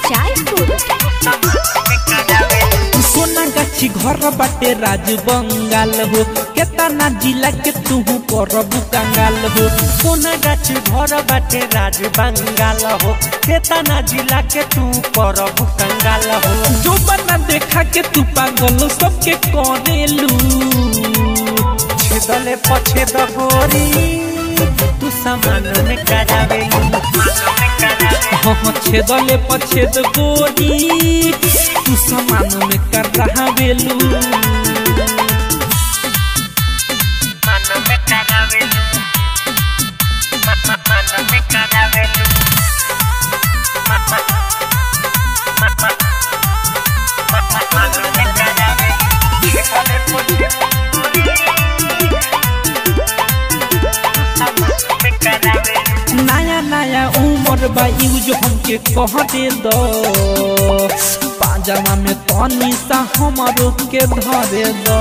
चायपुर सोना गाछी घर बाटे राज बंगाल हो केतना जिला के तू करबू कंगाल हो सोना गाछ घर बाटे राज बंगाल हो केतना जिला के तू परब कंगाल हो जो बना देखा के तू पागल सबके करेलू छेदले पछे दगोरी तू सामान में करावेलू हाँ छेदले पछेद गोरी तू समान में कर रहा बेलू मन में करावेलू मन में करावेलू मन में करावेलू छेदले पछे में करावेलू नया नया उम्र बा यूज हमके कह दे दो पाजामा में तनी सा हमारो के धरे दो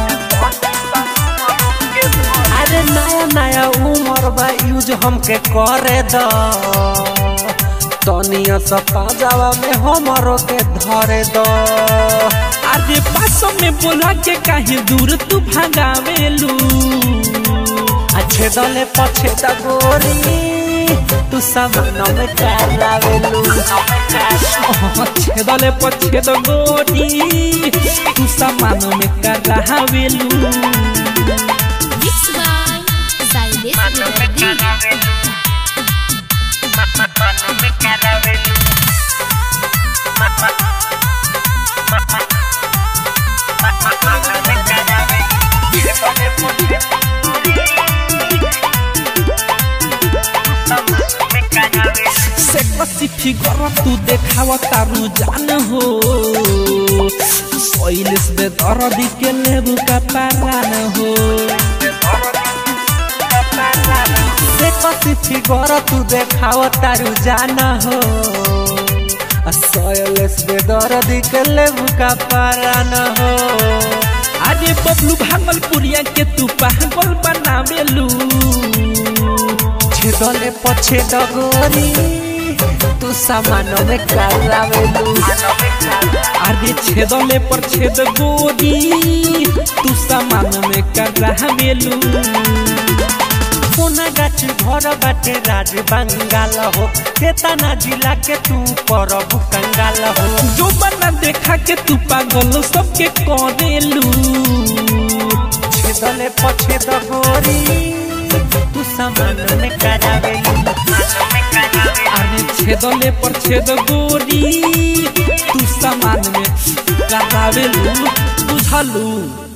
अरे नया नया उम्र बा यूज हमके करे द तनिया सा पाजावा में हमरो के धरे द अरे पासों में बोला के काहे दूर तू भगावेलू अच्छे दले पछे द गोरी तू सामान में करावेलू हाँ, छेदले पछेद गोरी तू समान में कर रहा बेलू मिक्स बाय साइलेस रिकॉर्डिंग से कसी फिगर तू देखाव तारू जान हो सोइलिस बे दरदी के लेबू का पारान हो से कसी फिगर तू देखाव तारू जान हो सोयलेस बेदर्दी के लेबू का पारान हो अरे बबलू भागलपुरिया के तू पागल बनावेलू छेदले पछे दगोरी तू सामान में करावेलू अरे छेदले पर छेद गोरी तू समान में कर रहा बेलू सोना गाछ घर बाटे राज बंगाल हो केतना जिला के तू परब कंगाल हो जो बना देखा के तू पागल सबके करेलू छेदले पछे दगोरी तू सामान में करावेलू अरे छेदले पर छेद गोरी तू समान में करावेलू बुझलू